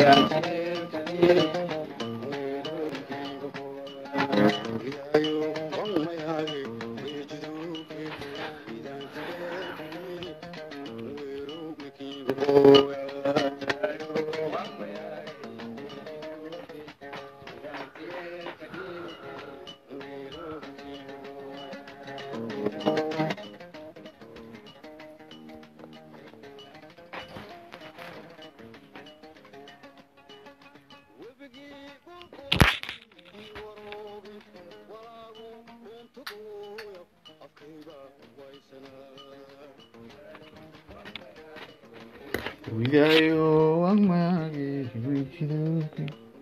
Wigayo ang magi wijiduki.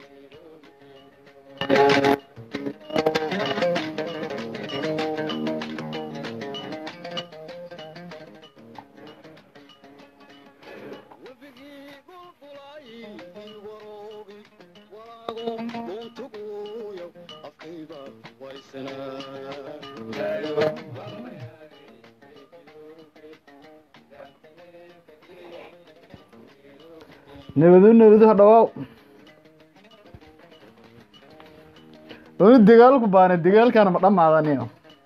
nabadu nabadu ha dhawaaw weli dagaalku baane dagaalkaana ma dhamaadaniyo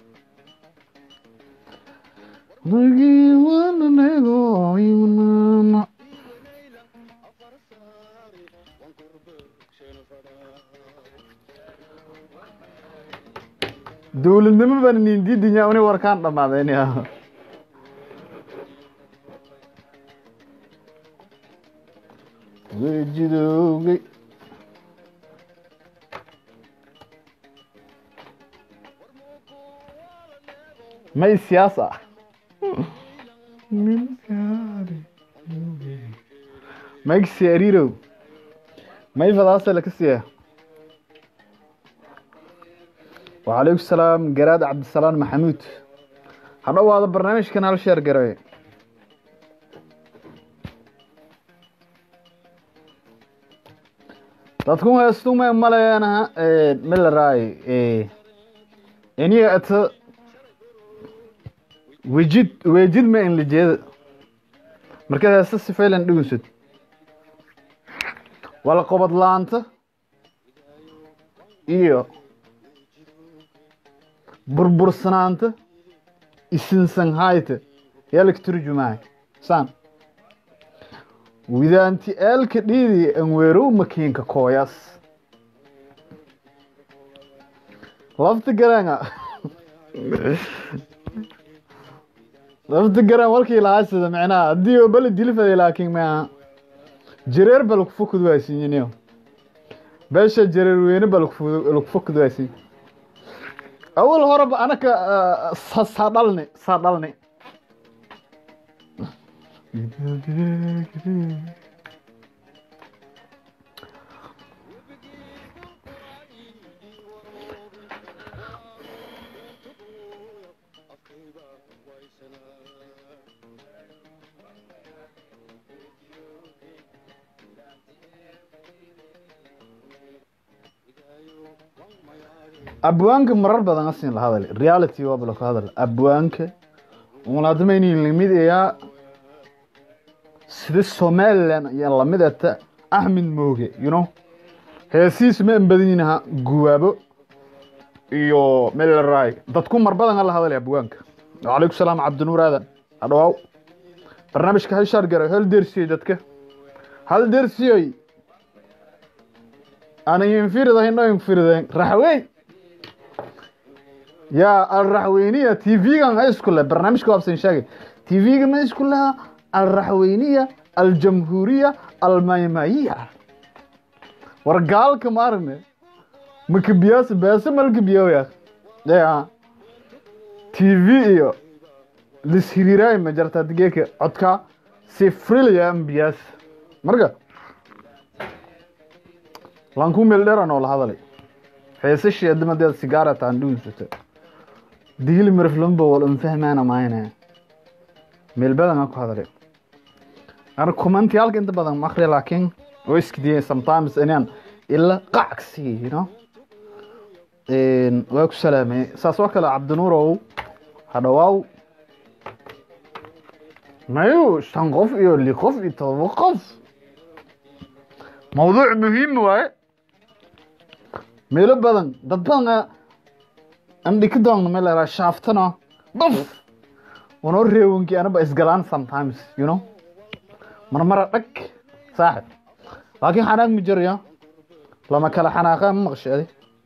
dowladnimo baan nindidinya uni warkaan dhamaadayniya wejidowgay may siyaasa mayg siarirow may fadaasa lakasiya wacalaykum salaam garaad cabdisalaam maxamuud ha dhowaado barnaamijkan hal sheer garowe dadku heestume maleena milaraay iniga ata wejid wejid ma in lijeeda markaad heesta sifaylan dhugunsad wala qobad laanta iyo burbursanaanta isinsanhayta yaa laga turjumaay saan widaanti eelka dhiidi anweerow makiinka kooyas lafta garanga lafta garan walkii lahaasida micnaha haddii oo bala dilifada laakiin maaha jareer ba lagu fokod waasinyiniyo beesha jareer weyne ba lagu fokod waasin awal horeba anaka saa dhalni saa dhalni abwaanka marar badan asin la hadal reality waa bala ku hadal abwaanka umalaadamayni lamid ayaa sida somaliland ayaa lamid ata axmed mooge you know heesiis ma embadininaha guwaabo iyo melray dadku mar badan la hadalay abwaanka wacalaykum salaam cabdinuur aadan hadhawaaw barnaamijka hashaar garay hal dersiyey dadka hal dersiyey ana infirida hino infiriden raxweyn yaa alraxweyniya tv-gan ha isku leh barnaamijka waabsan sheegay tv-ga ma isku leha alraxweyniya aljamhuuriya almaymayiya war gaalka maarne makabiyaas beese malkabiyoya ya tv iyo lishiriiraay ma jarta digeeka codka si frilaya ambiyaas marka lanku meel dheeran oo la hadalay heesashii adamadeeda sigaara taan dhuunsata digili mariflamba wal unfahmaana maayna meel badan ku hadalay ana kumanti halka inta badan ma akhriya laakiin oo iskidiyay sometimes inaan ila qacsi you know waa ku salaamay saas oo kale cabdinuurow hadhawaaw mayu shan qof iyo li qof iyo todoba qof mawduuc muhiim waaye meelo badan dad badan andhiki doon meel la yidhaha shaaftano buf wanoo reewankii anaba isgalaan sometimes you know marmara dhag saaxib laakiin xanaaq ma jirayo lama kala xanaaqaa ma maqsheedi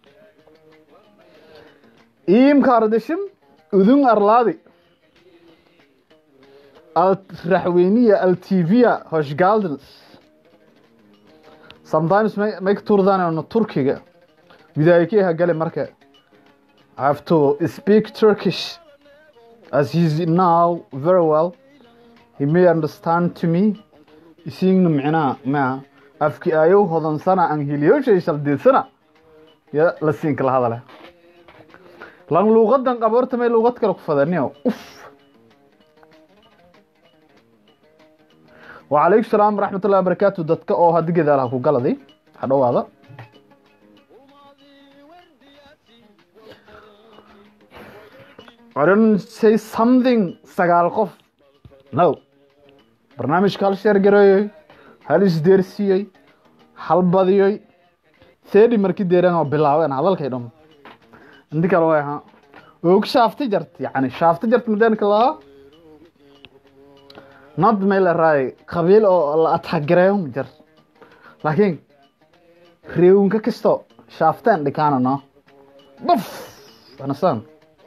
iimka ardashim udun arlaadi alraxweyniya altivia hoshgaldens sometimes may may ka turdaanayno turkiga widaaykeeha gale marka I have to speak Turkish as he's now very well he may understand to me isiigna micnaha maa afki ayow hodansana aan hiliyoshay shaldiidsana ya la siin kala hadale lan luuqadan qaboorta may luuqad kale ku fadaniyo uf وعليكم السلام ورحمة الله وبركاته دتك أو هاد جدا لها كوجلدي حلو هذا I don't say something سجال قف no برنامج كال شير جراي هل إسدرسي هل بديوي ثاني مركي ديران أو بلاوي أنا هذا الكلام عندك الواي ها وك شافت جرت يعني شافت جرت مدينك الله not meel raay qabiil oo la atagareeyo ma jir laakiin reewnka kasto shaaftaan dhikaanano buf anasan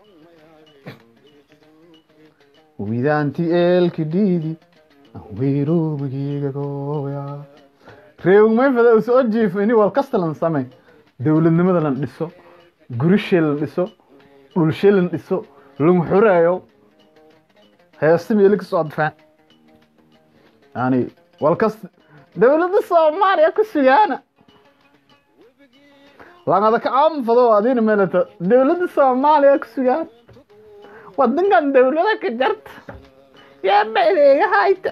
widaanti eelki dhiidi wiiruubigiiga gooya reewn may fada u soo jiifo ini wal kasta lan samay dowladnimada lan dhiso gurishee lan dhiso dhulshee lan dhiso lan xoreeyo heesta meeli kasoo adfaan يعني والكس دولة الصوماليا كسيانا لأن هذا كعام فضو هذين ملتا دولة الصوماليا كسيانا ودن كان دولة كجرت يا بيلي هايت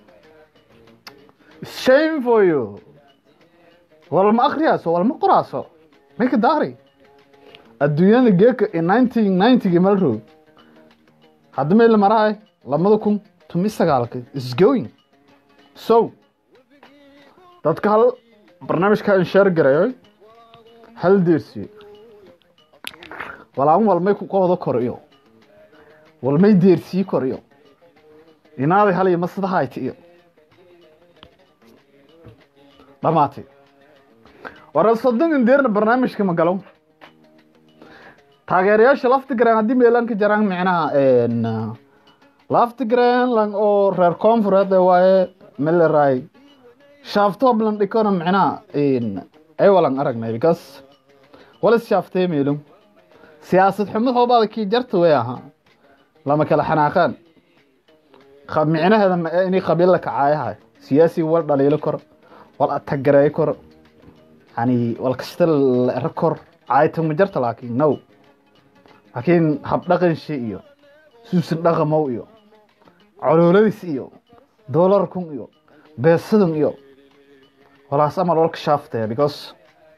shame for you ولا ما أخرياسو ولا ما قراسو ميك داري الدنيا جيك in 1990 مالرو هذا ما اللي مراي لما دكم تمي سقالك is going so dadka hal barnaamijka in sheer garayo hal deersiyo walaan walmay ku qoodo koriyo walmay deersii koriyo inaaday hal iyo masadahayti iyo dhamaatay wara soddon in deerna barnaamijka ma galo taageerayaasha laftigaran haddii meelan ka jaraan micnaha laftigaran lang oo reer koonfureed waaye meleray shaafto blan dhikona micnaha ay walan aragnay because walis shaaftee meelum siyaasad xumad hoobaada kii jarta way ahaa lama kala xanaaqaan micnaheeda ma inay qabiil la kacaayahay siyaasi wal dhaliilo kor wal atagareeyo kor yani wal kasta la ero kor caayta ma jarta laakiin no laakiin habdhaqanshi iyo suusan dhaqamow iyo colooladiis iyo doolarkun iyo beesadun iyo walaas amal walka shaaftaya because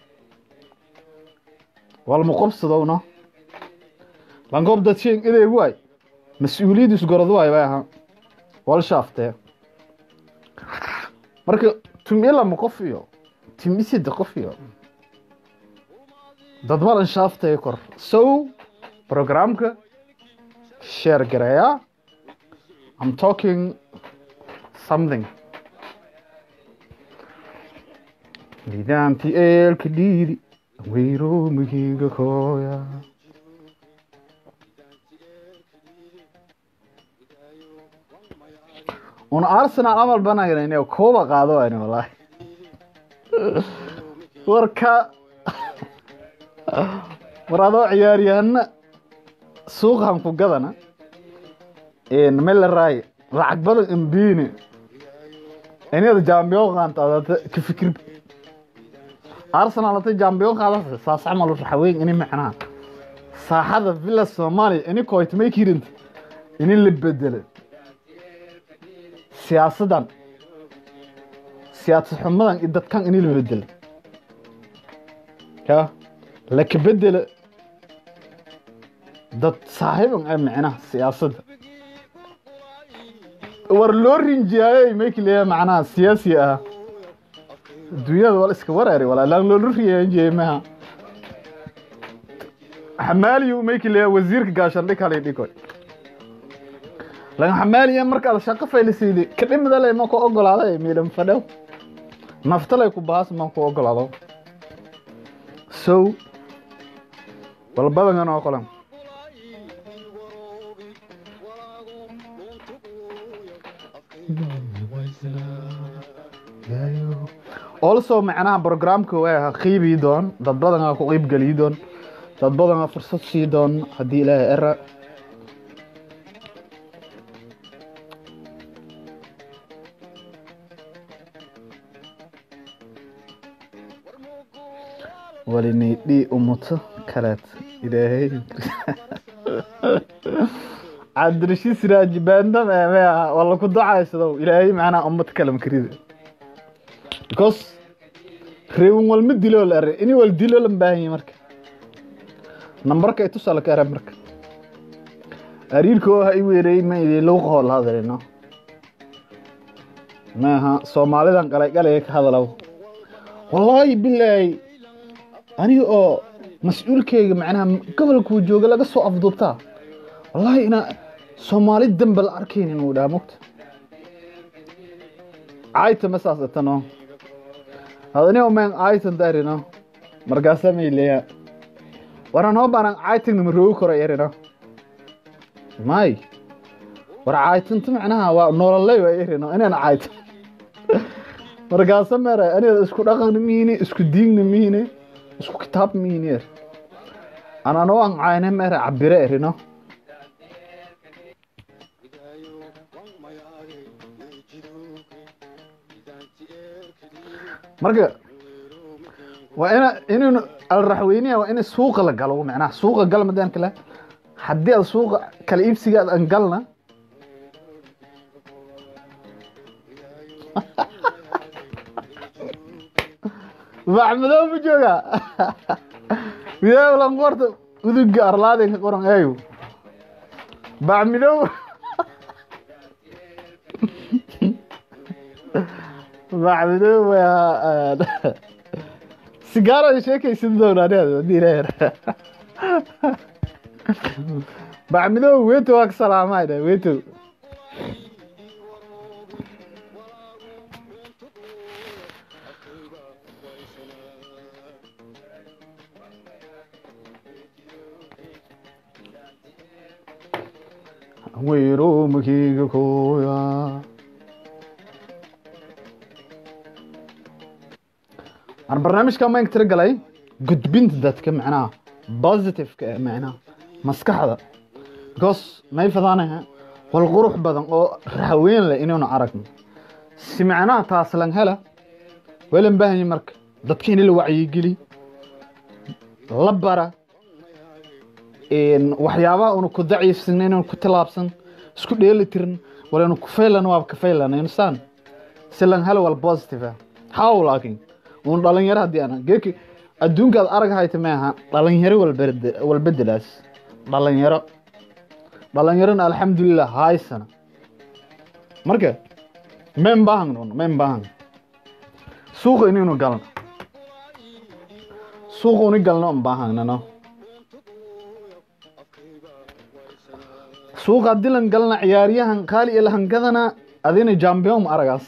walma qobsadowno langoob dadshen ideeg waay mas-uuliyaddiis gorod waay bay ahaa wal shaaftee marka tumi lama qof iyo timi sida qof iyo dad malan shaaftaya kor so programka share gareeya I'm talking something nidaamti eelka dhiidi weyroomigiiga kooya una arsenal amal banayna kooba qaado ayna wallaahi warka war adoo ciyaaryahana suuqan ku gadana melaraay lacag badan imbiine inada jambiyon qaantaadata ka fikir arsenal hata jambiyon qaadata saas camal raxweyn ini macnaha saaxada villa soomaaliya ini koytmay kirinta ini la bedelo siyaasadan siyaasad xumadan iyo dadkan ini la bedelo ya laka bedelo dad saaxiiban ay macnaha siyaasadda war loo rinjiyaayo mayki leeyahay macnaha siyaasi ah adduunyada wal iska wareeri walaalaan loola riyaanjiyey maha xamaaliyu mayki leeya wasiirka gaashandhig halay dhigoy laga xamaaliya markaad shaqo faylisiidi kadhimida lay ma ku ogolaaday miidhan fadhow naftalay ku baas ma ku ogolaado sow walbadangan oo qolan also macnaha programka waa qiibii doon dad badanaa ku qiib geliyi doon dad badanaa fursad sii doon haddii ilaahay era walinaydhii umuto kaleed ilaahay cabdirashiid siraaji baandam eemea wala ku ducaysado ilaahay macnaha ummad kale makarida because reewan walma diloo la are ini wal dilo lan baahan yahay marka nambarka ay tusaa laka ara marka ariirka oo ha i weereey ma idin lagu qohol hadalino maaha soomaalidan qalay qalaya ka hadalaw wallaahi bilaahi aniga oo mas-uulkeyga macnaha gobolkuu jooga laga soo afduubtaa wallaahi inaa soomaali damba la arkayn inuu dhaha mogta cayta ma saas atano adanigo men caytan darino markaasa mayleya waran hoo baanan caytagna ma roogi karo erino may war caytanta macnaha waa nololey waa erino inaan cayto markaasa mere aniga isku dhaqanna mihine isku diigna mihine isku kitaab mihine er anano an cayne mere cabire erino marka waa ina inaynu alraxweyniya waa in suuqa la galo macnaha suuqa gal madaan kale haddii aad suuqa kala iibsiga aan galna bacmadow ma jooga midaab lanqorta uduga arlaadin ka qoran eeyo bacmidow bacmidow waa sigaarada sheekaysan doonaan bacmidow weto waa ka salaamaydha weto weyro makiga koya aan barnaamijka maynka tira galay gudbinta dadka macnaha positiveka ee macnaha maskaxda because may fadaanaha wal qurux badan oo raxweyn leh inaynu aragno si macnaha taas lan hela welan baahanya marka dadka in la wacyigeli la bara waxyaabaha una ku daciifsan inaynu ku tilaabsan isku dheeli tirin walaynu ku faylan waaba ka faylan insaan si lan helo wal positive ah how laakiin un dhalinyaro haddii ana geeki adduunkaad arag hayta maaha dhalinyaro walbedelaas dhalinyaro dhalinyarona alxamdulilah haysana marka men bahan men bahan suuqa inaynu galno suuqa uni galno un baahanano suuqa haddii lan galna ciyaaryahan qaali iyo lahangadana adina jambion aragaas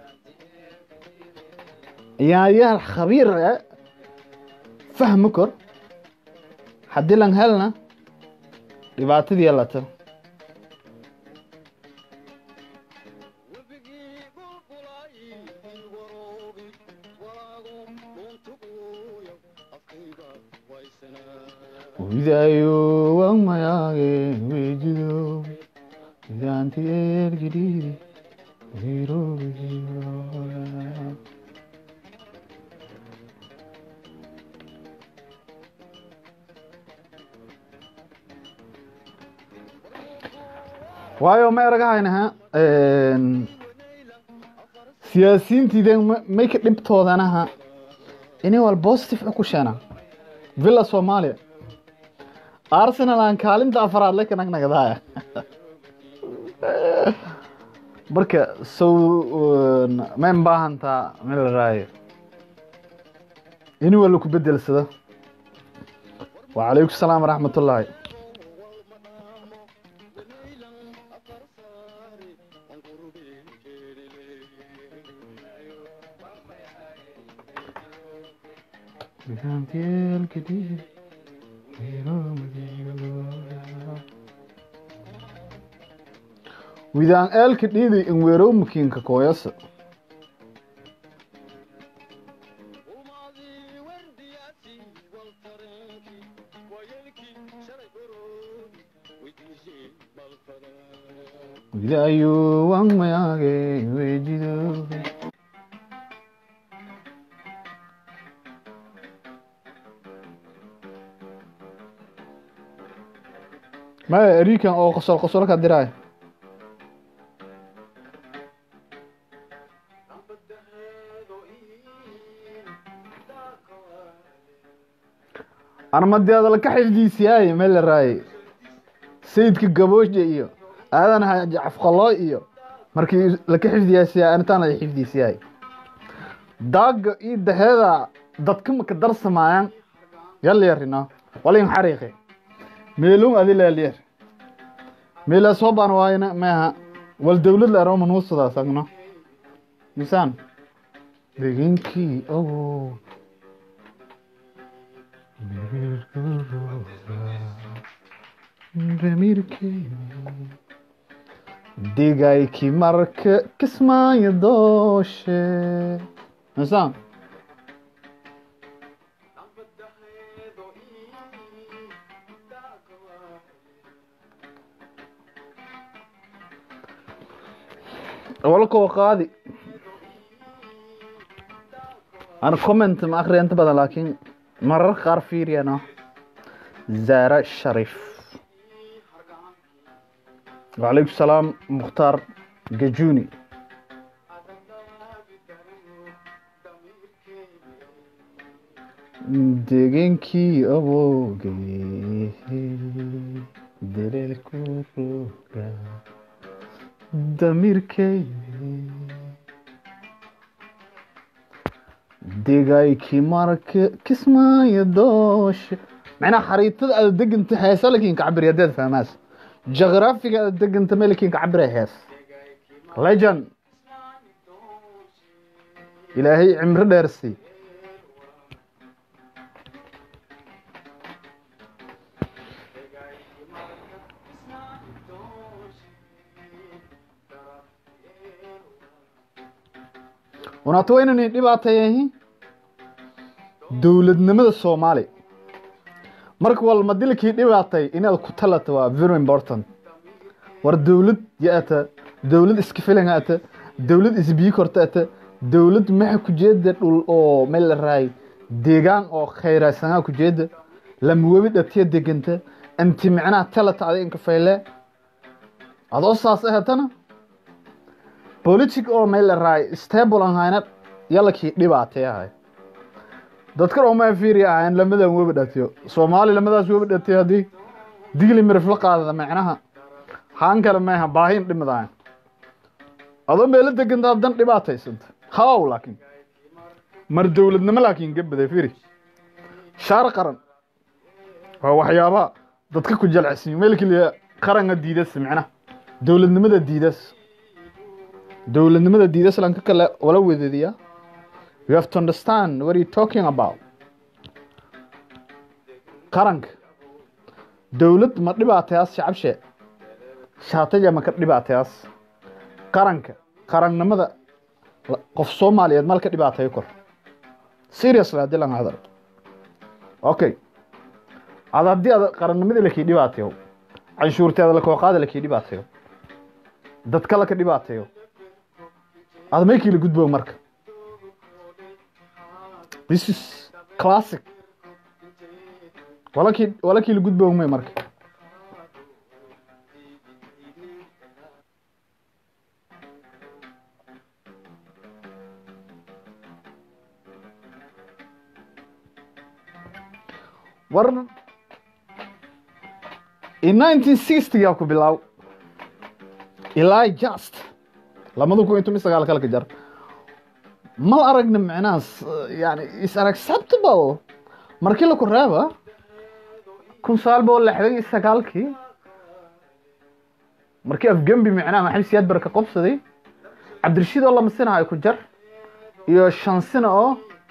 ciyaaryahan khabiir e fahmi kor haddii lan helna dhibaatadii yalata widayo wan mayaage wejido widaanti ergidhiiri wirobiyo waayo ma eragahaynaha siyaasiyiintiiden may ka dhibtoodanaha inay wal positive ku sheena villa soomaaliya arsenal aan kaalinta afaraad le kanagnagdaaya marka sow mayn baahantaa meel la raayo in walla ku bedelsada wacalaykum salaam waraxmat ullaahi widaan eelka dhiidi in weerow makiinka kooyasa widayo waan mayaage wejido maya erikan oo qosol qosol ka diraay armadeeda laka xifdiisiyaaye meel la raaye sayidka gaboosha iyo aadan jacafqaloo iyo markii laka xifdiyaasiyaa anitaan la xifdiisiyaay daaga iyo daheeda dadka maka darsamaayaan yalyarino walin xariiqe meelun adi laaliyar meelaa soo baan waayna maaha wal dowlad la aroma nuusadaas agno misaan deginkii ogo digayki marka kismaayo dooshe misaan walkoo qaadi ana comment ma akriya inta badan laakiin marar qaar fiiriyano zaara sharif wacalaykum salaam mukhtaar gajuni degenkii abooge deleelku roga damirkey degaykii marka kismaayo dooshe macnaha xariitada aada deganta heesa lakiin kacabiri haddaad fahmaas geograafiga aada deganta melikiin kacabira hees legend ilaahay cimro dheersi unaata waa inaan dhibaateeyahi dowladnimada soomaaliya marka walma dilkii dhibaatay inaad ku talata waa very important war dowlad yaata dowlad iska filan ata dowlad isbii korta ata dowlad maxa kujeeda dhul oo meel la raay deegaan oo khayraysanaa kujeeda lamawebi dhatiya deganta anti micnaha talata ada inka fayle adoo saas ahatana politic oo meel la raay stable aan hayna yalakii dhibaatay ahay dadkan oo maa fiiri ahayn lamadan webi dhatiyo soomaali lamadaas webi dhatiyo haddii digli mirif la qaadada macnaha haan kale maaha baahin dhimid ahayn adoo meelo deganta haddan dhibaataysanta haw laakiin mar dowladnimo laakiin gabaday fiiri shaar qaran waa waxyaabaha dadka ku jalcisiyo meel keliya qaranka diidas macnaha dowladnimada diidas dowladnimada diidas lanka kale wala wedeediya you have to understand what are you talking about qaranka dowlad ma dhibaatayaas shacabshe shaataja ma ka dhibaatayaas qaranka qarannimada qof soomaaliyeed mal ka dhibaateeyo kor seriously haddii lan hadal okay ad haddii ad qarannimadii lakii dhibaateeyo canshuurteeda lakooqaada lakii dhibaateeyo dadka laka dhibaateeyo ad maykii la gudbo marka this is classic walakii walakii la gudbo may marka war in nineteen sixtyga ku bilaaw ilaa just lamada kun iyo toban sagaal kalka jar mal aragna micnaha s- yani is unacceptable markii laku reeba kun sagaal boqol lixdan iyo sagaalkii markii afgembi micnaha maxamed siyaad bare ka qobsaday cabdirashiid oo lama sina ay ku jar iyo shan sina oo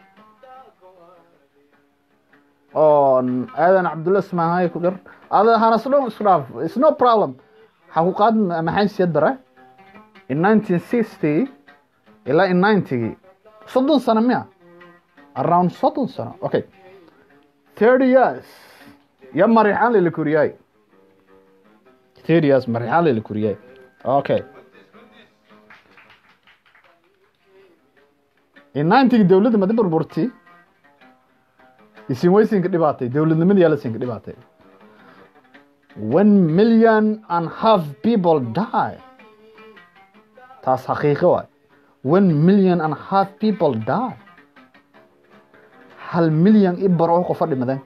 oo aadan cabdulla ismaahay ku jar ada hanas dhan isku dhaaf it's no problem waxaa ku qaad maxamed siyaad bare in 1960 ilaa in 90gii soddon sano miya around soddon sano okay 30 years ya marixaan lala koriyay 30 years marixaan lala koriyay okay in 90gii dowladda madi burburti isin weysinka dhibaatay dowladnimadii yaa la siinka dhibaatay one million and half people die taas xaqiiqo waay one million and half people die hal milyan i baro qofa dhimadeen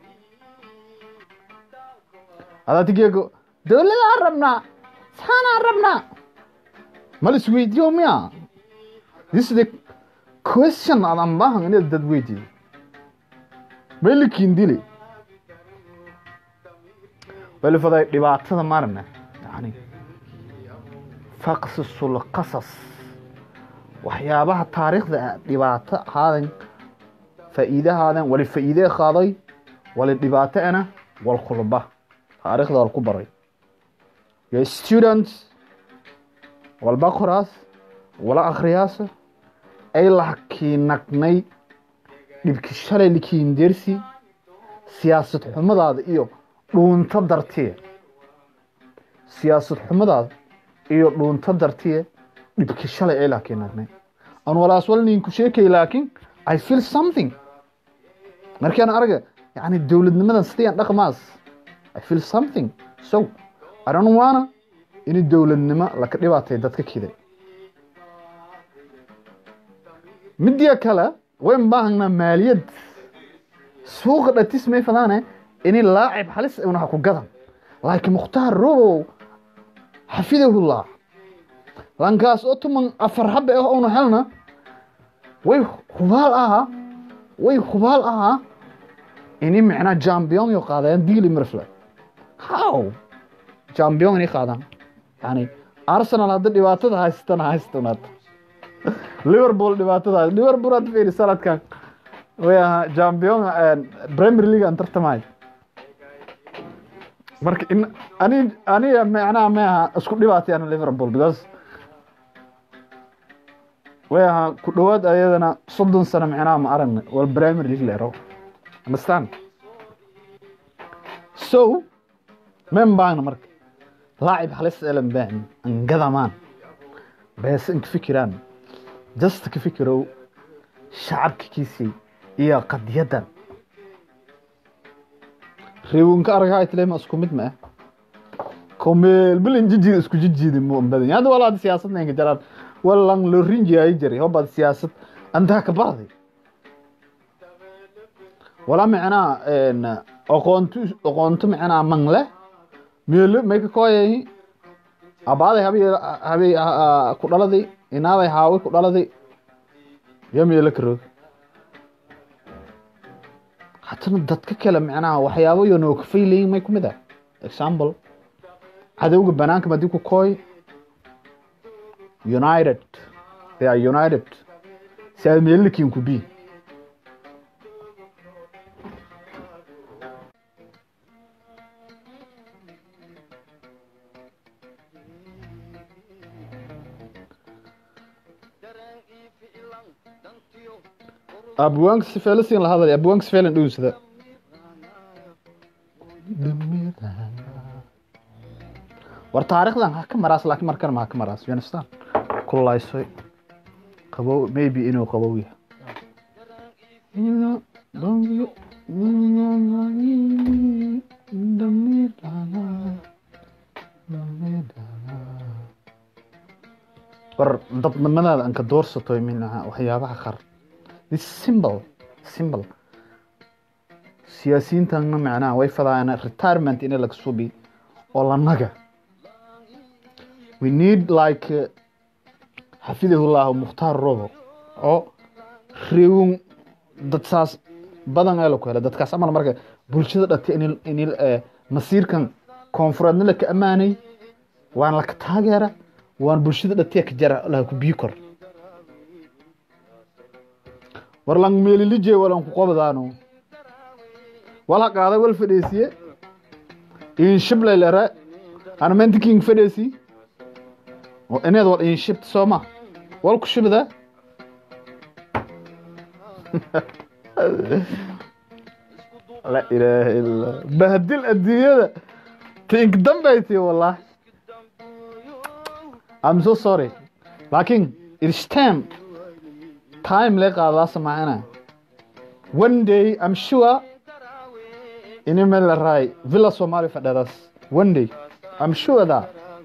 adaatigeego dowladaan rabnaa saanaan rabnaa mal isweydiyo miya this is the question adan baahan inaad dad weydiyo maylikiin dili welifaday dhibaatada marna yani faqsisul qasas waxyaabaha taariikhda dhibaato ahaadan faa'iidahaadan wali faa'iide qaaday wali dhibaato ana wal khulba taariikhda wal ku baray yo students walba qoraas wala akhriyaas ay lakiinagnay dhibki shalay likiindeersi siyaasad xumadaada iyo dhuunto dartiye siyaasad xumadaada iyo dhuunto dartiye dhibki shalay ay laakiinagnay aan walaas walnin ku sheekay laakiin i feel something markaan arga yani dowladnimadan sidayaan dhaqmaas i feel something so i don't wanna in dowladnimo laka dhibaatay dadka kiday midiya kale wayn baahanaa maaliyad suuqa dhatis may fadaane ini laacib halis unaha ku gadan laakiin mukhtaar robow xafidahullah lankaas oo tuman afar habe ah una helna way hubaal ahaa way hubaal ahaa ini micnaa jambion yo qaadayaan diili mirfle how jambion inay qaadaan yani arsenal hadda dhibaatada haysatana haystanaad liverpool dhibaatada liverpool hadda fiiri sanadkan way ahaa jambion premier league aan tartamay marka in ani aniga macnaha ma aha isku dhibaatayaan liverpool because way ahaa ku dhowaad ayadana soddon sano micnaha ma aragna wal premier league leero understand so men baana marka laacib halis elan baan angadamaan bees inka fikiraan just ka fikirow shacabka kiisii iyo qadiyadan reewinka arag hay tilema isku mid ma ah komeel bilin jijid isku jijidi mu badan yaada walaad siyaasad ninka jaraan walang lo rinji ay jari hobad siyaasad anta ka barday wala macna en aqoontu aqoontu macna mangle meelo may ka kooyay abaaday habi habi ku dhaladay inaaday haawi ku dhaladay yo meelo ka roog hatana dadka kale macnaha waxyaabo yo noo kafay leeyihin may ku mid ah example cadowga banaanka madii ku kooy united they are united si aad meellikiin ku bii abwaanka sifeele siin la hadlay abwaanka sifeelen dhuusada war taarikhdan ha ka maraas laakiin markan ma ha ka maraas you understand kullaysoy qabow maybe inuu qabow yahay war dadnimadaada anka doorsatoy minaha waxyaabaha qar this simple simple siyaasiyiintana macnaha way fadaayaan retirement in laga subi oo lanaga we need like xafidahullah mukhtaar robo oo reewun dad saas badan ee laku helay dadkaas amal marka bulshada dhatay in in masiirkan koonfureedna laka ammaanay waan laka taageera waan bulshada dhatay ka jara laha ku bii kor war lang meelilije walan ku qobdaano wala qaaday wal fadhiisiye in shiblay lera ana mentiking fadhiisi oo inaad wal in shibt sooma wal ku shibda la ilaaha illa bahdil adduunyada tink dambayti wallahi I'm so sorry laakiin it's time time lee qaadaa samaacina one day I'm sure ini meel la raay villa somali fadheedaas one day I'm sure that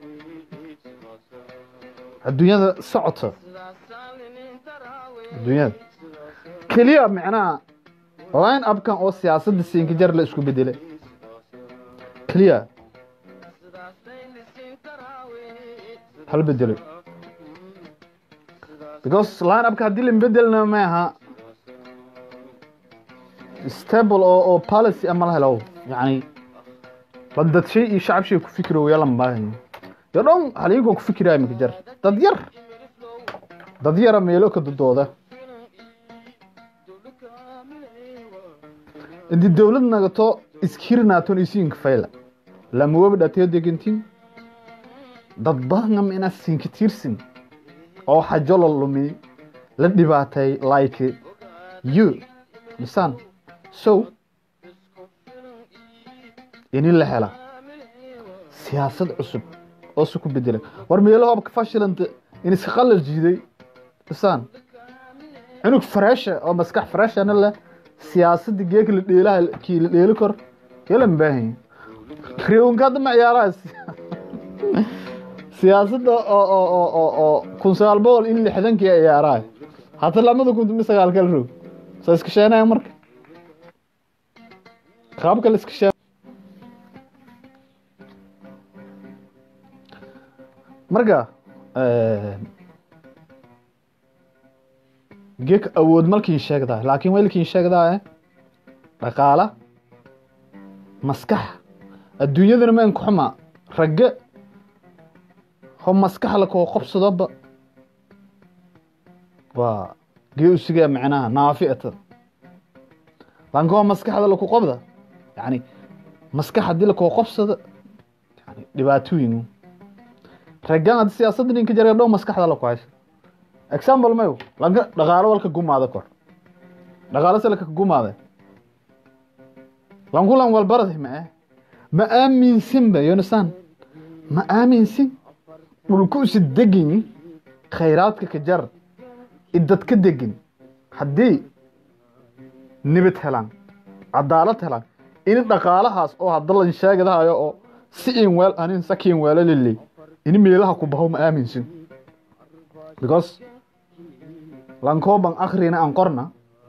adduunyada socota adduunyada keliya micnaha line upkan oo siyaasadda siinka jar la isku bedelay keliya hal bedelo because line upka haddii la bedelna ma aha stable oo oo policy ama la helo yani dad shay iyo shacab shay ku fikiro yeelan baahan yo dhan haligoo ku fikiraya maka jar dad yar dad yara meelo ka dudooda inti dowlad nagato iskirnaaton isiinka fayla lamawaba dhateyo degentin dad badangam inaa siinka tiirsin oo xajo la lumi la dhibaatay like you misaan so ini la hela siyaasad cusub oo su ku bedela war meelo hobka fashilanta in iska qalal jiiday misaan cunug fareesha oo maskax fareeshana leh siyaasadda geeka la dheelaha kii la dheeli kor yala mbaahan reewanka hadda ma ciyaaraha siyaasadda oo oo oo oo oo kun sagaal boqol in lixdankii ciyaaraha hata lamada kun mi sagaal kala roog soo iska sheenaya marka qaabka la iska sheen marka geek awood malkiin sheegdaa laakiin welkiin sheegdaa dhaqaala maskax adduunyadana ma ku xumaa ragge ho maskax lakoo qobsadoba waa gee usigaa macnaha naafi'ata laakiin ho maskaxda laku qobda yani maskax haddii lakoo qobsada yani dhibaatooyin raggan haddi siyaasadda ninka jara dhow maskaxda laku haysa example mayo lanka dhaqaalo walka gumaada kor dhaqaalo se laka gumaada lankulan walbarada ma ah ma aaminsinba yonasan ma aaminsin dhulku usi degin khayraadka ka jar idad ka degin haddii nibad helaan cadaalad helaan in dhaqaalahaas oo hadda lan sheegadahayo oo si in weel anin sakiin weelo liley in meelaha ku baho ma aaminsin because lankooban akrina aan qorna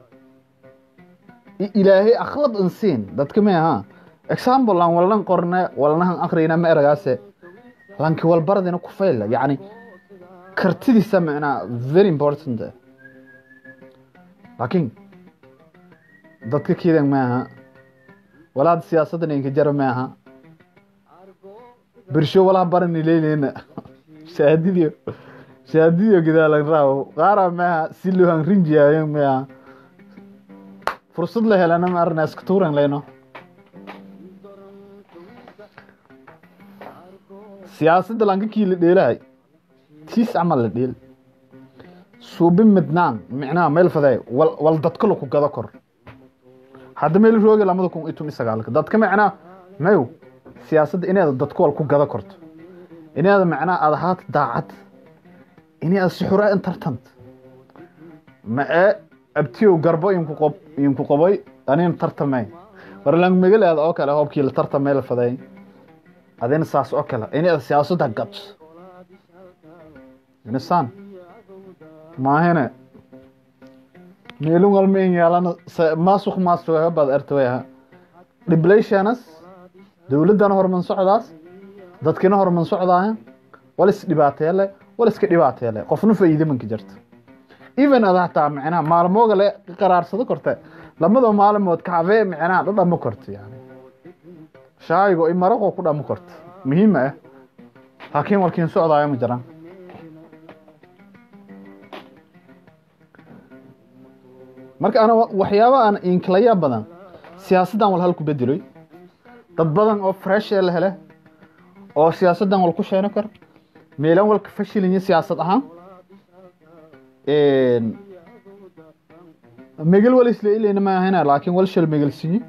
ilaahay akhlad an siin dadka ma aha example lan walnan qorne walnahan akrina ma eragaase lanki walbaradina ku fayla yani kartidiisa macnaa very important laakiin dadka kiidan ma aha walaad siyaasaddan inka jara ma aha bersho walaha barani leyleyna shaadidio shaadidio gidaalan raawo qaara maaha si lohan rinjiyaayo maaha fursad la helana ma arna iska tuuran leyno siyaasadda lankakii la dheelahay tiis camal la dheel suubi midnaan micnaha meel faday wal wal dadka laku gado kor hadda meel rooga lamada kun iyo tumi sagaalka dadka macnaa mayo siyaasadda inaad dadka wal ku gado korto inaad macnaa aad ahaata daacad inaad si xura in tartant ma ee abtiyow garbo inku qob inku qobay anin tartamay warlang megaleeda oo kale hoobkii la tartamay la faday adina saas oo kale inaad siyaasadda gato inasaan maahine meelun walma in yeelana maasuq maasuqa baad ertawayha dhiblayshanas dowladdana horman socdaas dadkina horman socdaaya wal is dhibaateele wal iska dhibaateele qofna faa'iide manka jirta even ada hataa micnaha maalmooga le qaraarsado korte lamada maalmood kacbee micnaha dhadhamo korto yani shaayigo i maraqoo ku dhamo korto muhiima ah laakiin walkiin socdaayo ma jiraan marka ana waxyaaba aan inkalaya badan siyaasaddan wal halku bedeloy dad badan oo fresh ee la hele oo siyaasaddan wal ku sheeno kar meelan walka fashilinya siyaasad ahaan megel wal isla ilayna ma ahayna laakiin wal shal megel sinyi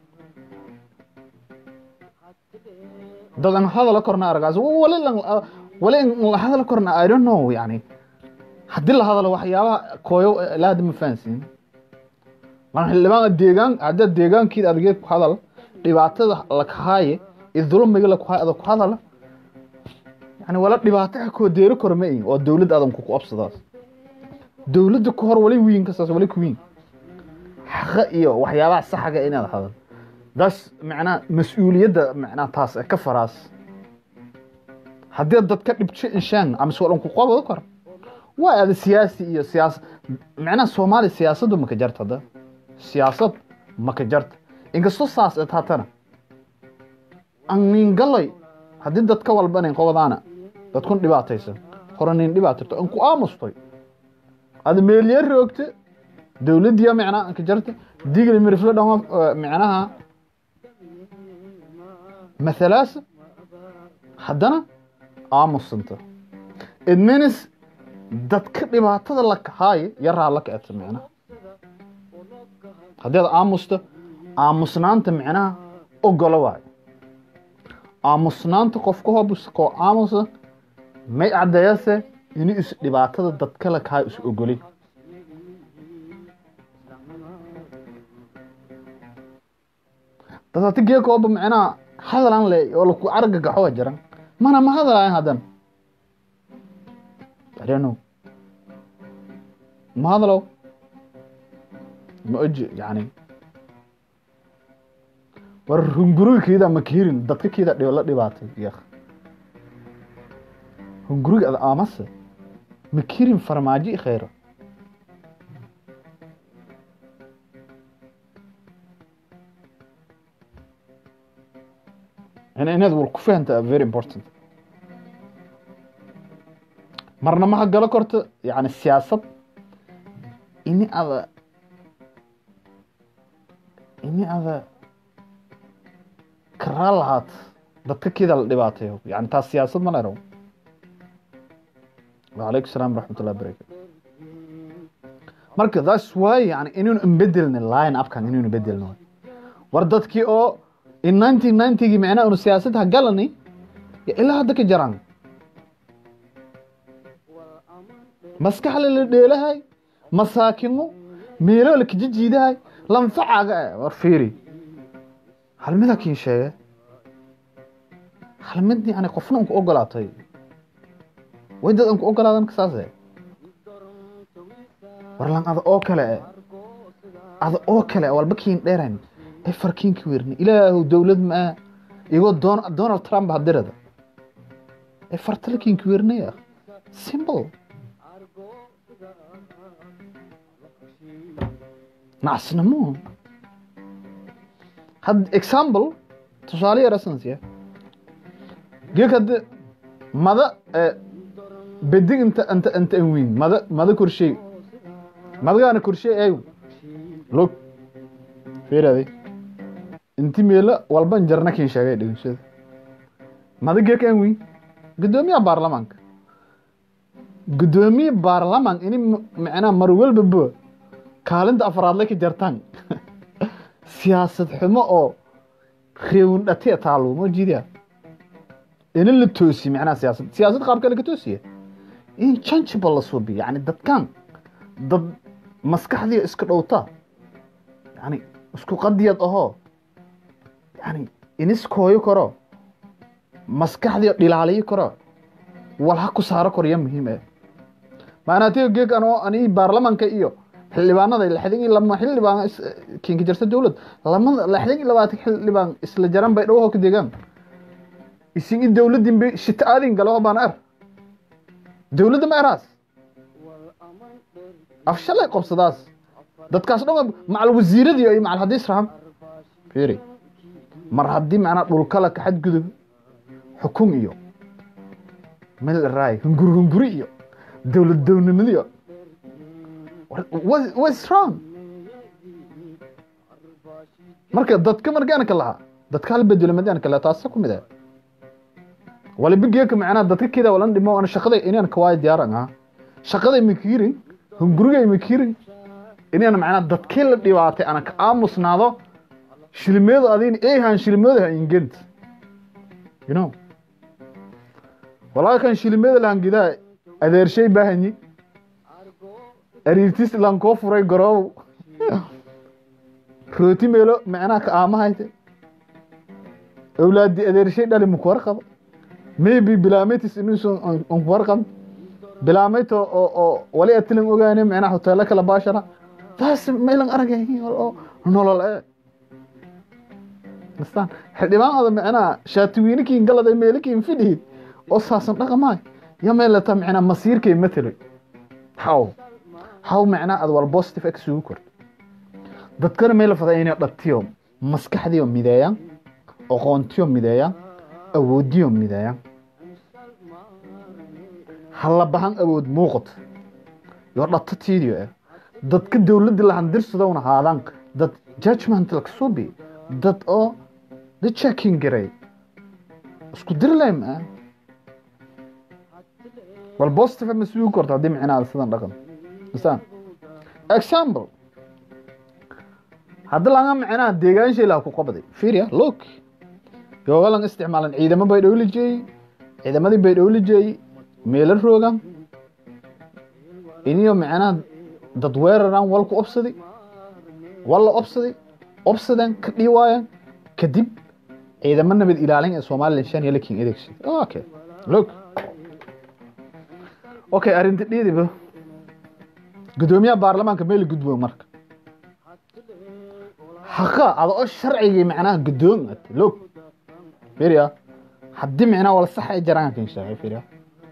dad aan hadala korna aragaas wali wali la hadala korna i don't know yani haddii la hadalo waxyaabaha kooyo laada ma fahansiin mar xildhibaan deegaan hadda deegaankiida adgeed ku hadal dhibaatada la kahaaye iyo dulmiga la kuhaay ada ku hadala yani wala dhibaato ha koo deeri karo ma ihin oo dowlad adan ku absadaas dowladda ku hor wali wiin kastaas wali ku wiin xaqa iyo waxyaabaha saxaga inaad hadal das macnaa mas-uuliyadda macnaa taas ka faraas haddii dad ka dhibjo inshaan ama soo dhan ku qabado kor waa ada siyaasi iyo siyaas macnaha soomaaliya siyaasaddu maka jarta hadda siyaasad maka jarta inkastoo saas et hatana anningalay haddii dad ka walbanayn qobadaana dadkun dhibaataysan hore nin dhibaatirto an ku aamustoy ada meeliye roogte dowladdiya macnaa anka jarta digli mirifle dhan macnaha mathalaasa haddana aamusanta it means dadka dhibaatada la kahaayo yaraa la kaeta micnaha haddii ad aamusto aamusnaanta micnaha ogolo waayo aamusnaanta qofka hobs koo aamusa may caddeeyase inuu is dhibaatada dadka la kahaayo is ogolay dad hati geekooba micnaha hadalan le oo laku arga gaxoa jiran mana ma hadalayan haddan I don't know ma hadalow ma oji yani war hunguriga keeda ma kirin dadka keeda dhib la dhibaatay yak hunguriga ad aamase ma kirin farmaajo i khayro yani inaad war ku fahanta very important marna ma hagalo korto yani siyaasad ini ada ini ada karaa lahaat dadka kida la dhibaatayo yani taas siyaasad ma leraw wacalaykum salaam waraxmat ullahi barakatu marka that's why yani inaynu inbedelni line upkan inaynu bedelno war dadkii oo in nineteen ninetygii micnaha unu siyaasad hagalani ilaa hadda ka jaraan maskaxle la dheelahay masaakimo meelo la kajijiidahay lanfacaaga eh war fiiri hal mida kiin sheege hal mid yani qofna unku ogolaatay way dad anku ogolaadan saase war lan ada oo kale e ada oo kale walba kiin dheeran ee farkiinka weerni ilaahu dowlad maa igoo donald trump hadirada ee fartala kiinka weernaya simple nacasnimo had example tusaale yar asansiya geek hadde mada bedig inta inta inta anwiin mada mada korshey madagaana korshey ay log fiirade inti meelo walban jarna kin sheegay dhigashada mada geek anwiin gudoomiyaha baarlamaanka gudoomiye baarlamaan ini macnaha mar walba bo kaalinta afraadle ka jartaan siyaasad xumo oo reewin dhate taalo ma jidaa ina la toosi macnaha siyaasad siyaasad qaabka laga toosiya in changeable la suubiyo yani dadkan dad maskaxdiya iska dhowta yani isku qadiyad ahoo yani iniskooyo karo maskaxdiya dhilaaliyo karo wal ha ku saaro korya muhiim eh maanaatiga geeg anoo ani baarlamanka iyo xildhibaanada lixdan iyo lama xildhibaan kinka jirta dowlad lamada lixdan iyo labaatan xildhibaan isla jaran bay dhawaho ka deegaan isin i dowladin bay shita aadin galo baan er dowladda ma eraas afshalay qobsadaas dadkaas dhan macal wasiiradii iyo macal haddii israham fiiri mar haddii macnaa dhulkala ka xadgudub xukun iyo mel raay hunguri hunguri iyo dowlad downimadiyo what's wrong marka dadka markaan ka lahaa dadka hal bedelo madaan ka lahaa taasa ku mid ah waliba geeka macnaa dadka kida walan dhimo ana shaqada inaan ka waay diyaaran ah shaqada makiirin hunguriga makiirin inaan macnaa dadkii la dhibaatay ana ka aamusnaado shilmeedu adin eehan shilmeedu ha ingent you know walaakan shilmeedu lahan gidaa adeershay baahanyi ariirtis lan koo furay garoow rooti meelo macnaha ka aamahayte awlaadi adeershay dhali maku warqabo maybe bilaamatis inuusan anku warqab bilaamayto oo oo wali atilan ogaane macnaha hoteelo kala baashara taas maylan aragay oo nolol ee nastaan xildhibaan ada macnaha shaatiwiinikiin galada meelikiin fidhihid oo saasan dhaqamaay ya meelata macnaa masiirkay mataloy how how macnaa ad wal positive x ugu korto dadkana meel fada inay dhabtiyo maskaxdiyo mideeyaan aqoontiyo mideeyaan awoodiyo mideeyaan hala bahan awood muuqato yo dhatatiidiyo eh dadka dowladda lahandirsadowna haadaan dad judgment lakasubi dad oo the checking garay isku dirlay ma wal positive ma sugi korto haddii micnaha sidan dhaqan misaan example haddi laga micnaha deegaan shay laha ku qabday fiiriya look yoogalan isticmaalan ciidamo bay dhowli jeeyey ciidamadii bay dhowli jeeyey meelo roogan iniyo micnaha dad weeraraan walku obsaday walla obsaday obsadeen ka dhii waayaan kadib ciidamo nabad ilaalin ee somalilan shan iyo lakin adeegsi okay look okay arrinta dhiidiba gudoomiyaha baarlamaanka meel gudbo marka haqa ada oo sharcigii macnaha gudoon at look fiiriya haddii micnaha wala sax ay jaraan kan sheegay fiiriya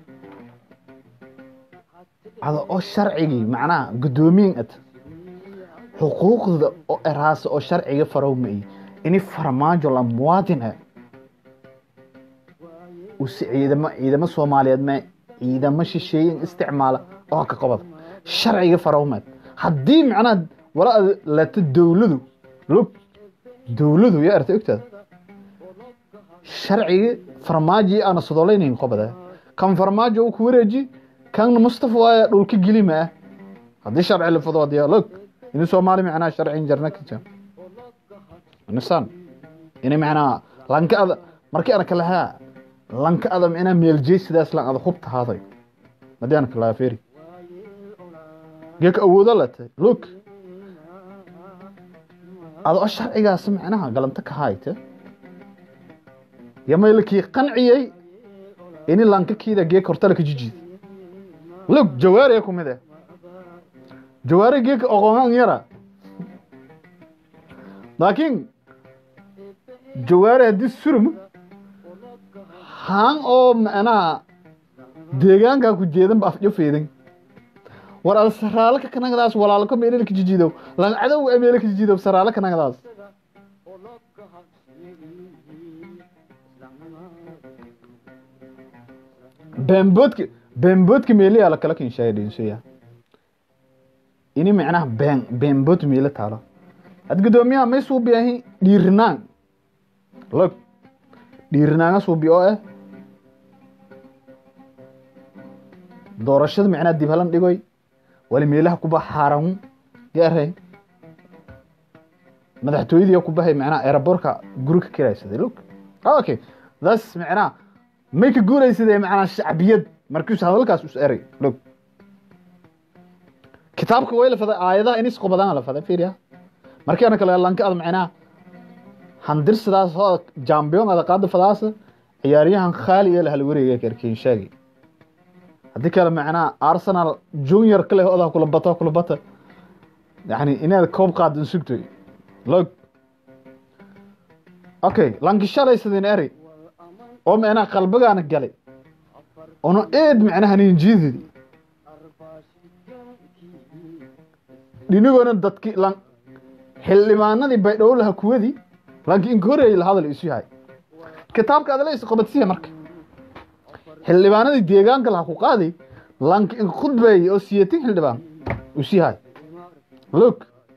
ada oo sharcigii macnaha gudoomiyin at xuquuqda oo eraasa oo sharciga farow ma iyo ini farmaajo la muwaadin ah usi ciidamo ciidamo soomaaliyeed ma ciidamo shisheeyin isticmaala oo ka qabada sharciga farowmeed haddii macnaha wala ad lata dowladu log dowladu yaa arta ogtaada sharcigi farmaaji ana sodolaynayn qabada kan farmaajo uu ku wareeji kan mustafa waaya dhulka gelima ah haddii sharci la fado hadiya log ini soomaali macnaha sharcin jarna ka jam nisan ini macnaha lanka ada markii ana kalahaa lanka ada macnaha meeljey sidaas lan ada hubta haaday haddii ana kalahaa feri geeka awoodo latay look adoo sharcigaas macnaha galanta ka hayte yamaylakii qanciyey ini lankakiida geeka hortala ka jijiid look jawaariya ku mid eh jawaari geeka oqongan yara laakiin jawaari haddii surum haan oo macnaha deegaankaa ku jeedan ba afjo feedan war ada saraalo ka kanagadaas walaalko meelel ka jijiidow lan cadow meele ka jijiidow saraalo kanagadaas beenboodka beenboodka meeliyaa la kala kinshaaya dhinsoya ini macnaha been beenbood meelo taalo had gudoomiyaha may suubi ahi dhiirinaan log dhiirinaanga suubi oo ah doorashada macnaha dib halan dhigoy wali meelaha kuba xaaran gaarhay madaxtooyadii ku bahay macnaha aerobortka guri ka kiraysaday look okay that's macnaha may ka guuraysadee macnaha shacbiyad markiisu hadalkaas us eray look kitaabka way la faday aayadaha inis qobadaan la faday fiiriya markii ana kale lanka ad macnaha handir sidaas oo jambiyon ada qaada fadaasa ciyaaryahan khaali ee la hal wareega karkiin sheegay haddii kale macnaha arsenal junior kale odaa kula bata kula bata yani inaad koob qaadin sugtoy log okay lanki shalaysadin eri oo macnaha qalbigaana galay ono eed macnaha nin jiididi dhinigoona dadki lan xildhibaanadii baydhabo laha kuwadii lanki inka horeeyay la hadal isu yahay kitaabka adala isqabadsiya marka xildhibaanadii deegaanka laha ku qaadi lanki inka khudbeeyay oo siyatin xildhibaan isu yahay look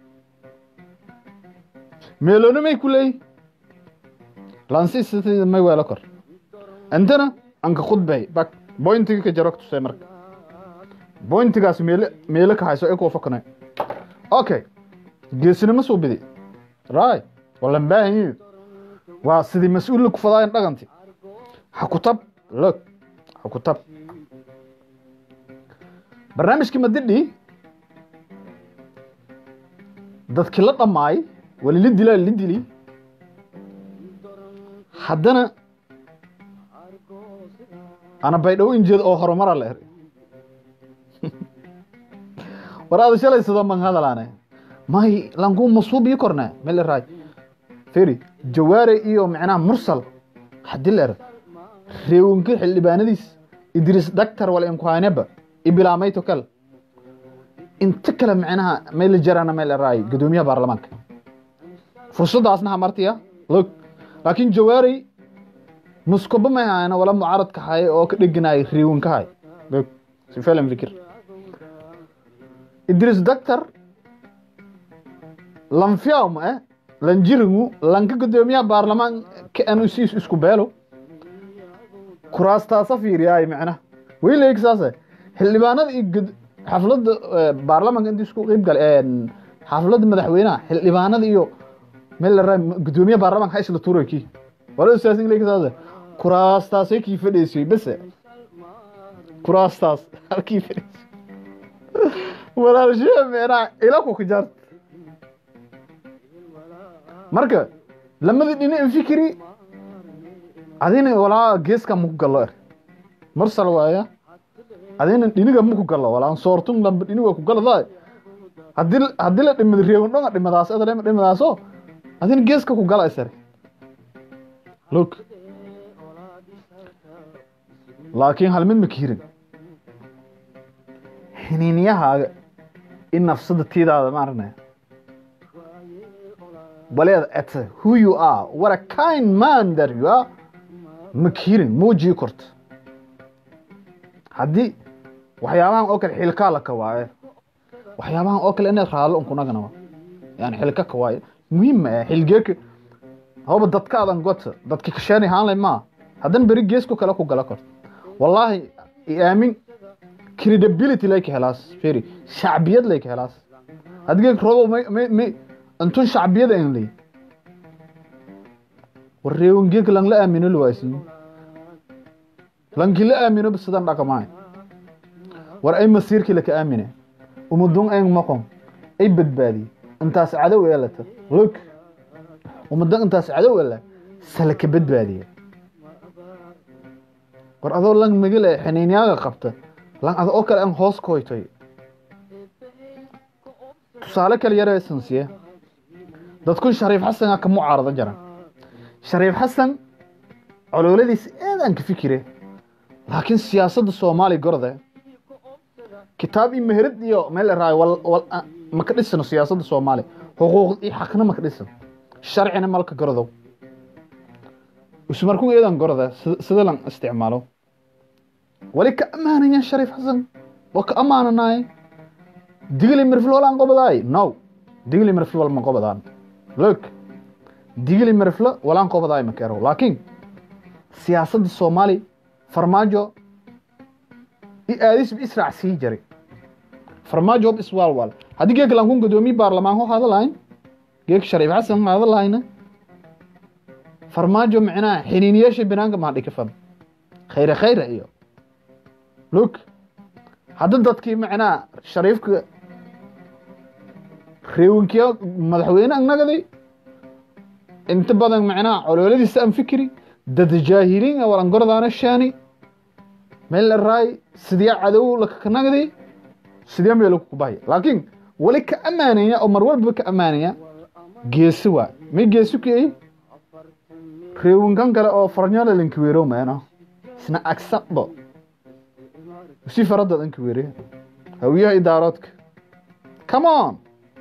meeloona may ku leeyi lansi sitida may weelo kor intana anka khudbeey bak bointiga ka jaro tusay marka bointigaas meele meele ka hayso ekuwa fakane okay geesinimo soo bidi right walan baahan yihin waa sidii mas-uul ku fadaayan dhaganti ha ku tab look ha ku tab barnaamijkii madidhi dadkii la dhammaay wali la dilaa la dili haddana ana baydhabo injeed oo horumara la eri war aada shalay sidoo man hadalaane may lanku masuubii korne mel raay feri jawaare iyo micnaha mursal hadii la er reewinka xildhibaanadiis idris daktar wala inkuhaneba ibilaameyto kale inta kale micnaha meel jarana meel raay gudoomiyaha baarlamaanka fursadaasna hamartiya log laakiin jawaarey muskoba may hayana wala mucaaradka hay oo ka dheganaay reewinka hay log si filan fikir idris daktar lanfiyaw ma eh lanjirigu lanka gudoomiyaha baarlamaanka anu siis isku beelo kuraastaasa fiiriyaay macnaha way leeg saase xildhibaanada iyo xafladda baarlamaanka intii isku qeyb gale xafladda madaxweynaha xildhibaanada iyo meel la gudoomiyaha baarlamaanka ha isla tuuray kii wala siyaasin leeg saase kuraastaasay kii fadhiisay bese kuraastaas halkii fadhiisay walaalshee macnaha ila ku kajaart marka lamadii dhina infikiri adina walaa geeska maku gallo er mursal waaya adina dhiniga maku gallo walaan soortun lamba dhiniga ku galada hadii hadii la dhimad reewin dhonga dhimadaas adalema dhimadaaso adina geeska ku gala isar look laakiin hal mid ma kiirin xiniiniyahaaga in nafsada tiidaada maaragna baleed at who you are what a kind man that you are ma kiirin muujii korta haddii waxyaabahan oo kale xilkaa la kawaaye waxyaabahan oo kale inaad raallo unkunaganaba yani xilka kawaaye muhiim ma ah xilgeeka haba dadka adan gota dadka kasheeni haanlay maa haddana beri geesku kale ku gala korta wallaahi aamin credibility layka helaas feri shacbiyad layka helaas hadgeeg robo may may may antun shacbiyada en ley war reewangeeg lang la aamino lawaasin lanki la aamino bisidan dhaqamaay war ay masiirkii laka aamine umadun en maqon ay badbaadiye intaas cadow eelata log umadan intaas cadow eela salaka badbaadiye war adoo lang magale xiniinyaaga qabta lan ada oo kale an hoos koytay tusaale kale yare sansiye dadkun shariif xasana ka mucaarada jaran shariif xasan colooladiis aadaan ka fikire laakiin siyaasadda soomaaliya gorde kitaab iyo meherad iyo meel raay wal wal ma ka dhisano siyaasadda soomaaliya xuquuq iyo xaqna ma ka dhisan sharcina malka gordow ismarkun eedan gorda sida lan isticmaalo wali ka ammaanaya shariif xasan waa ka ammaananaay digli mirfil walaan qobadaay no digli mirfil wal ma qobadaan look digli mirfil walaan qobadaay ma kero laakiin siyaasadda soomaali farmaajo i aadis israac sii jari farmaajo hob iswaalwaal haddii geek lankun gudoomiye baarlamaan ho hadalayn geek shariif xasan ho hadalayna farmaajo micnaha xiniiniyaasha banaanka maa dhika fad khayre khayre iyo look hadda dadkii macnaha shariifka reewinkiya madaxweyne annagaday inta badan macnaha colooladiisa aan fikiri dad jaahiliin a walan gordaana shaani meel la raay sidee cadow lakakanagday sidee meel ku bahay laakiin wali ka ammaanaya oo mar walba ka ammaanaya geesi waa may geesi kiyay reewinkan kale oo farnyala lankiweero meeno isna agsaqbo si faradad ankiweere hawiyaha idaaroodka come on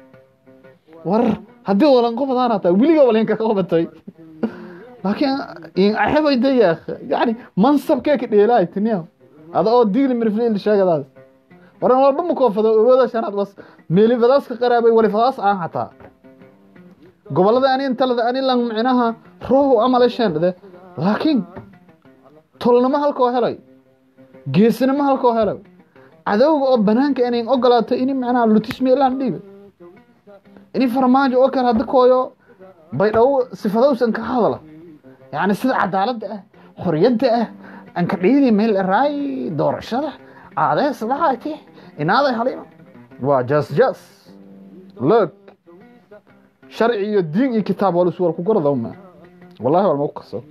war haddii walan qobadaan hataa weliga walinka ka qabatay laakiin in axibay dayaa yani mansabkee ka dheelaay tiniya ada oo digli mirfliil sheegadaas waran walba ma koofado awooda shanaad bas meelifadaas ka qaraabay walifadaas aan hataa gobolada ani intalada ani lan micnaha ruuhu amala sheendhade laakiin tolnimo halkoo helay geesinimo halkoo helay cadowga oo banaanka inay ogolaato ini macnaha lutismeelaan dhiiba ini farmaajo oo kale hadda kooyo baydhabo sifadowsan ka hadala yacni sida cadaaladda ah xoriyadda ah anka dhiidii meel raay doorashada aadees dhahayti inaaday halima waa jas jas loog sharci iyo diin iyo kitaab wal iswal ku gordow ma wallahi wal ma ku kaso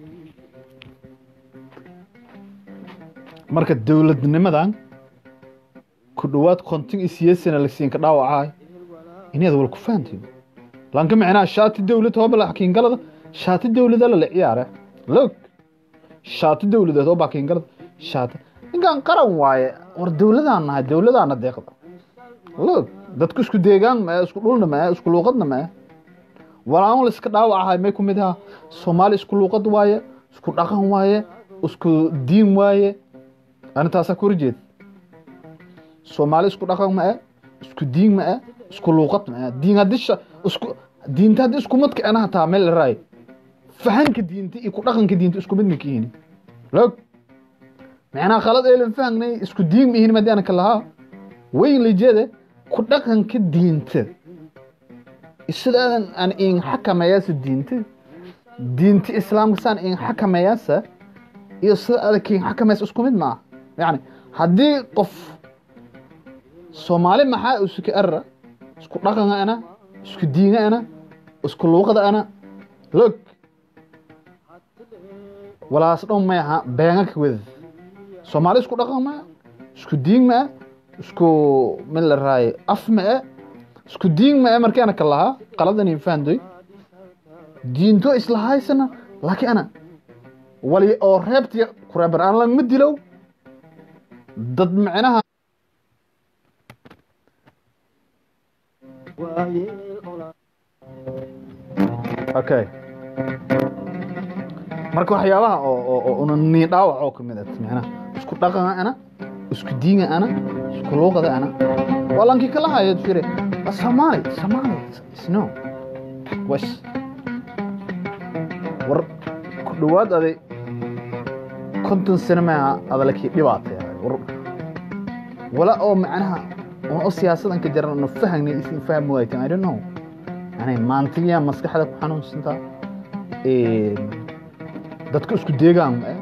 marka dowladnimadan ku dhowaad konton iyo siyeesana la siin ka dhaawacay inaad wal ku fahantiin lanka micnaa shaati dowlad hooba la xakiingalada shaati dowlada la ciyaare loog shaati dowladeed oo baakiingalada shaati ninkan qaran waaye war dowladaan nahay dowladaana deeqda loog dadku isku deegaan ma isku dhulna ma isku luuqadna ma walaan la iska dhaawacahay may ku mid aha soomaali isku luuqad waaye isku dhaqan waaye isku diin waaye anintaasaa ku horjeed soomaali isku dhaqan ma isku diin ma isku luuqad ma diin haddii isku diinta haddii isku madka ana hataa meel la raay fahanka diinta iyo ku dhaqanka diinta isku mid ma kihiin log macnaha khalad eelan fahangnay isku diin ma ihin madii anaka lahaa weyn lijeede ku dhaqanka diinta sidaadan aan in xakameeyaasa diinta diinta islaamka saan in xakameeyaasa iyo sida adag in xakameeysa isku mid maaha yani haddii qof soomaali maxaa isuka arra isku dhaqanka ana isku diinga ana isku luuqada ana log walaas dhow may aha beenga ka wedad soomaali isku dhaqan maa isku diin maa isku mid la raaye af maa isku diin maa markaana ka lahaa qaladani fahandoy diinto isla haysana laakiin ana wali oo reebtiya kureeban aan langma dilow dad micnaha okay marka waxyaabaha oo una nii dhaawac oo kamid ah micnaha isku dhaqana ana isku diinga ana isku luuqada ana waa lankii kala hayo fire Somali Somali no was war ku dhawaad aday konton sano maaha adalakii dhibaatay war wala oo macnaha una oo siyaasadan ka jaran una fahangnay isin fahmi waaytan I don't know yani maantiyaa maskaxda ku xanuunsantaa dadka isku deegaan ma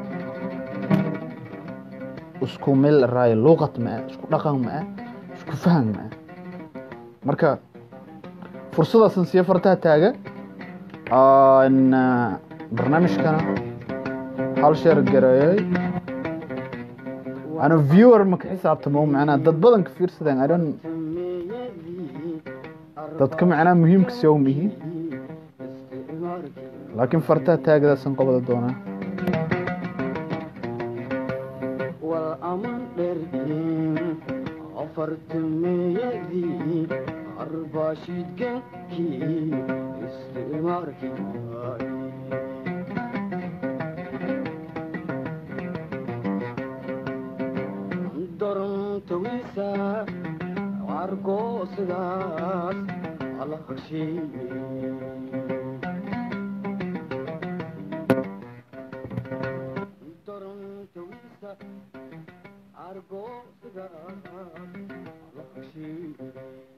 isku meel raayo luuqad ma isku dhaqan ma isku fahan ma marka fursadaasan siya fartaha taaga barnaamijkana hal sheer gareeyay ano viewer maka xisaabtamo macnaa dad badan ka fiirsadeen i don't dadka macnaa muhiimka siyaw mihi laakiin fartaha taagadaasaan qobada doonaa afartameeyadii arbashidgankii isticmaarkii dorontawiisa argoosidaas ala heshiiye argoosidaas ala heshiiye